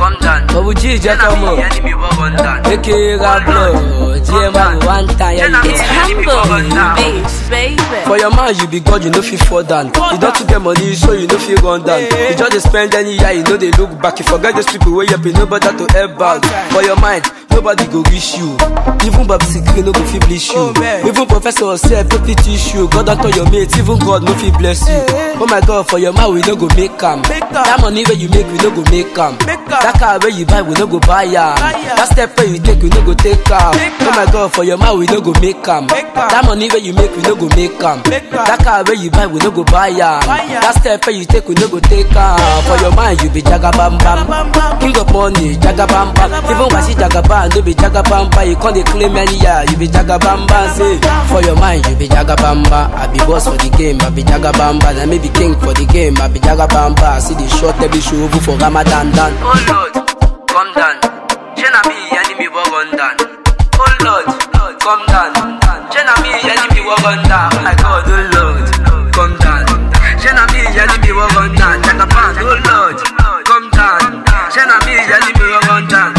come down. Bubble G, just come up. enemy war run down. Aka Rablo, GMR one time, yeah, you It's know. humble, beats, baby. For your man, you be God, you know fit fall down. You don't to get money, so you know fit run down. You just dey spend any year, you know they look back. You forget those people where you be nobody to help back. For your mind, nobody go reach you. Even Babu Sikri no go fit bless you. Even Professor Sef no fit teach you. God don't tell your mates, even God no fit bless you. Oh my God, for your man, we no go make am. That money where you make, we no go make am. That car where you buy, we no go buy am. That step where you take, we no go take am. Oh my God, for your man, we no go make am. That money where you make, we no go make am. That car where you buy, we no go buy am. That step where you take, we no go take am. For your mind, you be jaga bam bam. King of money, jaga bam bam. Even Washi jaga bam, no be jaga bam bam. You can't dey claim any year, you be jaga bam bam. Say, for your mind, you be jaga bam bam. I be boss for the game, I be jaga bam bam. I may be king for the game, I be jaga bam bam. See the short, every show over for Ramadan dan. Oh Lord, come down. Jenna me enemy war run down. Oh Lord, come down. Jenna me enemy war run down. Oh my God, oh Lord, come down. Jenna me enemy war run down. Jagaban, oh Lord, come down. Jenna me enemy war run down.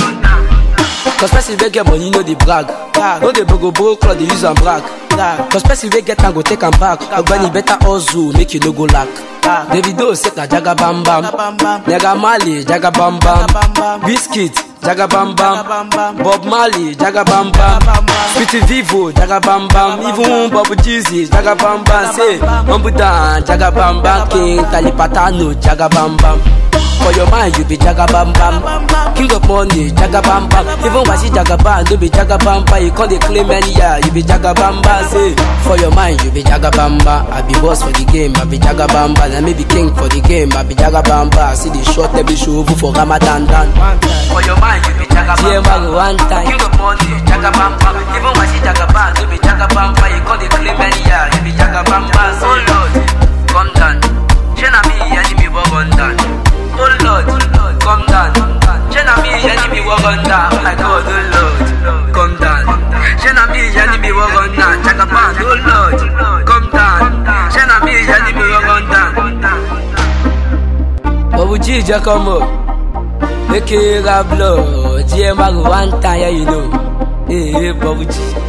Cause person wey get money no dey brag. No dey bogo bogo cloth dey use am brag. Cause person wey get am go take am back. Ogbeni better hustle make you no go lack. Davido set na jaga bam bam. Naira Marley jaga bam bam. Biscuit jaga bam bam. Bob Marley jaga bam bam. Sweetie Vivo jaga bam bam. Even Bob Jeezy jaga bam bam. Say Mambudan jaga bam bam. King Talipatano jaga bam bam. For your mind, you be jaga bam bam. King of money, jaga bam bam. Even Washi jaga bam, no be jaga bam bam. You can't dey claim any year, you be jaga bam bam. Say, for your mind, you be jaga bam bam. I be boss for the game, I be jaga bam bam. I may be king for the game, I be jaga bam bam. See the short, every show over for Ramadan dan. For your mind, you be jaga bam bam. GMR one time. King of money, jaga bam bam. Even Washi jaga bam, you be jaga bam bam. You can't dey claim any year, you be jaga bam bam. Oh Lord, come down. Jenna me enemy war run down. Oh Lord, come down. Jenna me enemy war run down. Oh my God, oh Lord, come down. Jenna me enemy war run down. Jaga bam, oh Lord, come down. Jenna me enemy war run down. Bubble G, just come up. Aka Rablo, GMR one time, yeah, you know. Hey, hey, Bubble G.